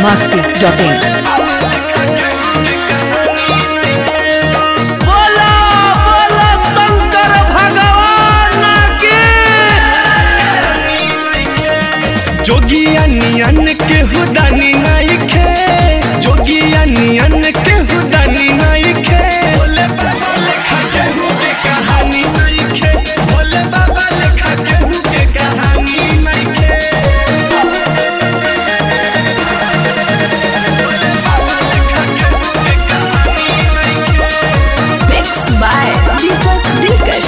masti.in. बोला बोला शंकर भगवान के जोगिया नियन के हुदानी नाइखे जोगिया नियन के हुदानी नाइखे भोले बाबा लेखा केहू के कहानी नाइखे भोले बाबा लेखा केहू के कहानी नाइखे भोले बाबा लेखा केहू के कहानी नाइखे Mixed by Deepak Dilkash.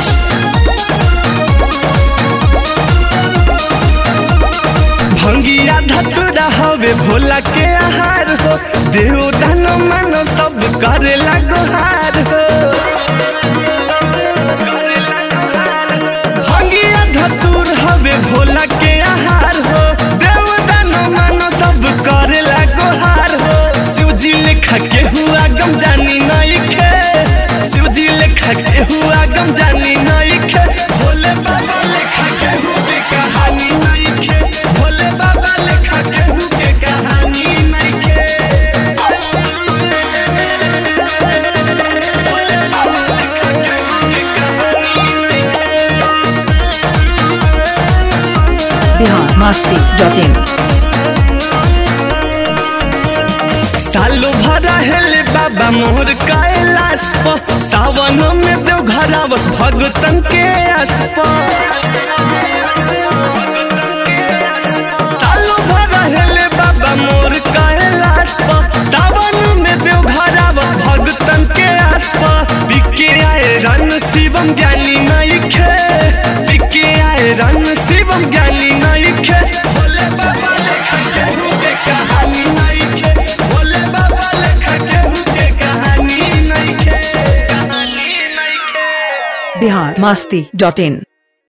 भंगिया धतुरा हवे भोला के आहार हो देव दान मन सब करे गुहार हो करेला गुहार हो। भंगिया धतुर हवे भोला के आहार हो देव दान मन सब करे गुहार हो शिवजी लेखा के हुआ गम जानी नहीं खे शिवजी लेखा के हुआ गम जानी नहीं खे भोले बाबा लेखा केहू के कहानी नहीं खे भोले बाबा लेखा केहू के कहानी नहीं खे भोले बाबा लेखा केहू के कहानी नहीं खे Bihar masti.in. सालो भरा हेले बाबा मोहर कैलाश प सावन में देव घरावस भगतन के आसप सालो भरा हेले बाबा मोर कैलाश प सावन में देव घरावस भगतन के आसप बिके आए रन शिवम ज्ञानी नहीं खे बिके आए रन शिवम ज्ञानी नहीं खे भोले बाबा लेखा केहू के कहानी नहीं खे भोले बाबा लेखा केहू के कहानी नहीं खे कहानी नहीं खे Bihar masti.in.